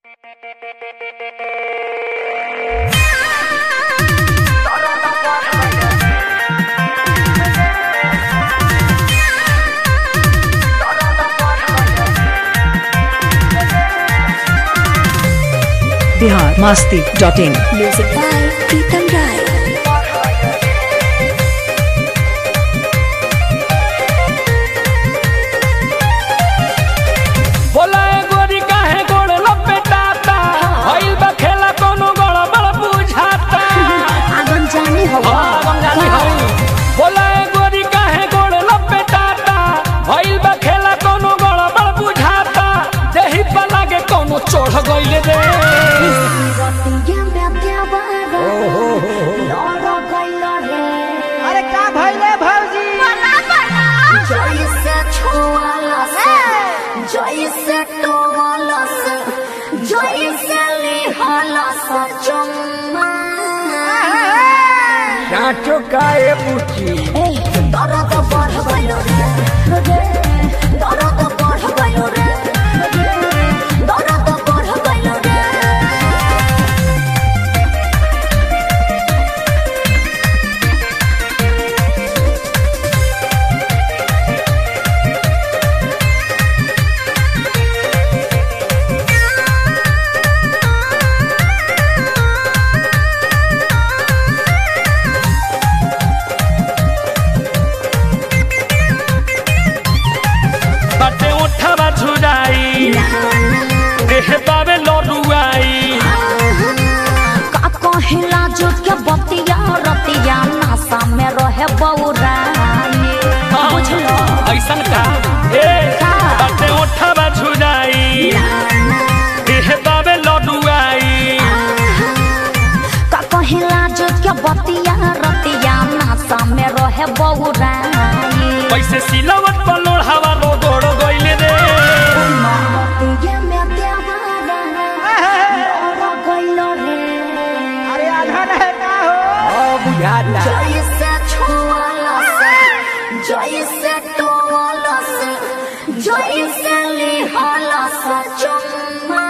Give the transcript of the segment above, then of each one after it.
Bihar Masti dot in Music by Pritam Rai. बोला ए गोरी काहे गोड़ लपेटाता भइल बा खेला कोनो गड़बड़ बुझाता आगन जाने हवा हाँ, बंगाली हई। बोला ए गोरी काहे गोड़ लपेटाता भइल बा खेला कोनो गड़बड़ बुझाता देही पर लागे कोनो चढ़ गइल रे अरे का भइले भौजी जैसे छुआलस जैसे टोलस जैसे लिहलस चुम्मा डांटो काए बुची दर्द बढ़ गयो रे दर्द बढ़ गयो रे दर्द बढ़ गयो रे बाटे उठावा झुराई देह बावे लरुआई का कहिला जो के बतिया रतिया नासा में रहे बौरानी बुझलो ऐसन का ए बाटे उठावा झुराई देह बावे लरुआई का कहिला जो के बतिया रतिया नासा में रहे बौरानी पैसे सिलावट पर लोढ़ावा रो गोड़ गइल रे रतिया में देवारा और गइलो रे अरे आधा है का हो बुझाता जैसे छुआलस जैसे टोलस जैसे लिहलस चुम्मा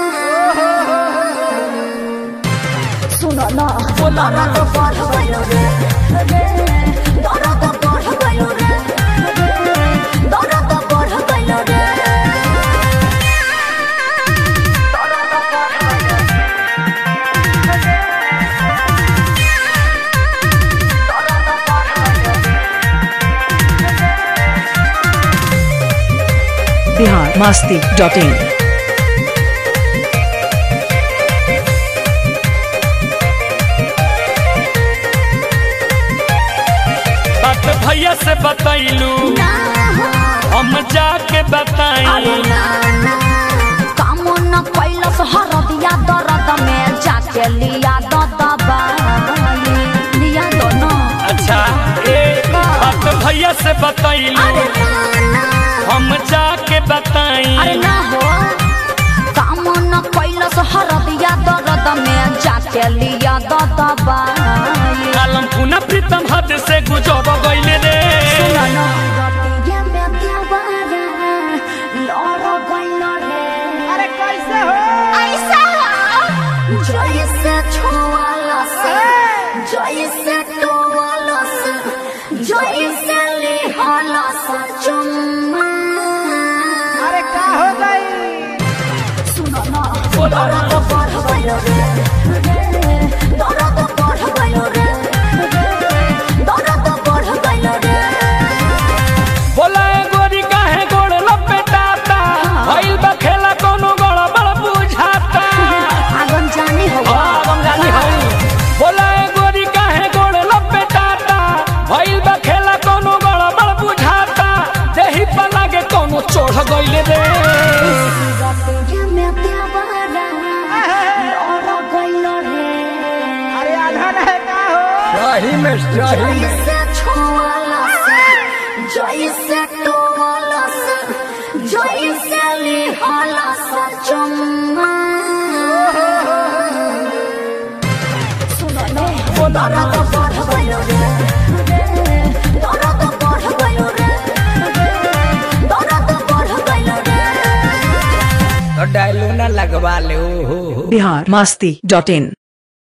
सुनो न दर्द बढ़ गयो रे रे, दर्द बढ़ गयो रे रे, दर्द बढ़ गयो रे दर्द बढ़ गयो बिहार मास्ती डॉट इन बात भैया से बतैलू हम जाके बताई काम न कैलस हरदिया दर्द में जाके लिया द दबाई लिया दो न अच्छा ए बात भैया से बतैलू अरे ना हम जाके बताई अरे ना हो काम न कैलस हरदिया दर्द में जाके लिया द दबाई आलम पुनः प्रीतम हद से गुजर गइल रे सुनो न रतिया में देवारा लड़ गइल रे अरे कैसे हो ऐसा जैसे छुआलस जैसे टोलस जैसे लिहलस चुम्मा अरे का हो गई सुनो न दर्द बढ़ गयो रे रे, दर्द बढ़ गयो रे रे, दर्द बढ़ गयो रे बोला ए गोरी काहे गोड़ लपेटाता भइल बा खेला कोनो गड़बड़ बुझाता आगन जाने हवा हाँ, बंगाली हई। बोला ए गोरी काहे गोड़ लपेटाता भइल बा खेला कोनो गड़बड़ बुझाता देही पर लागे कोनो चढ़ गइल रे रतिया में देवारा लड़ गइल रे अरे आधा है का हो सही में सही जैसे छुआलस जैसे टोलस जैसे लिहलस चुम्मा सुनो न दर्द बढ़ गयो रे रे, दर्द बढ़ गयो रे रे, दर्द बढ़ गयो रे तो डायलो ना लगवा ले ओ हो हो बिहार मस्ती डॉट इन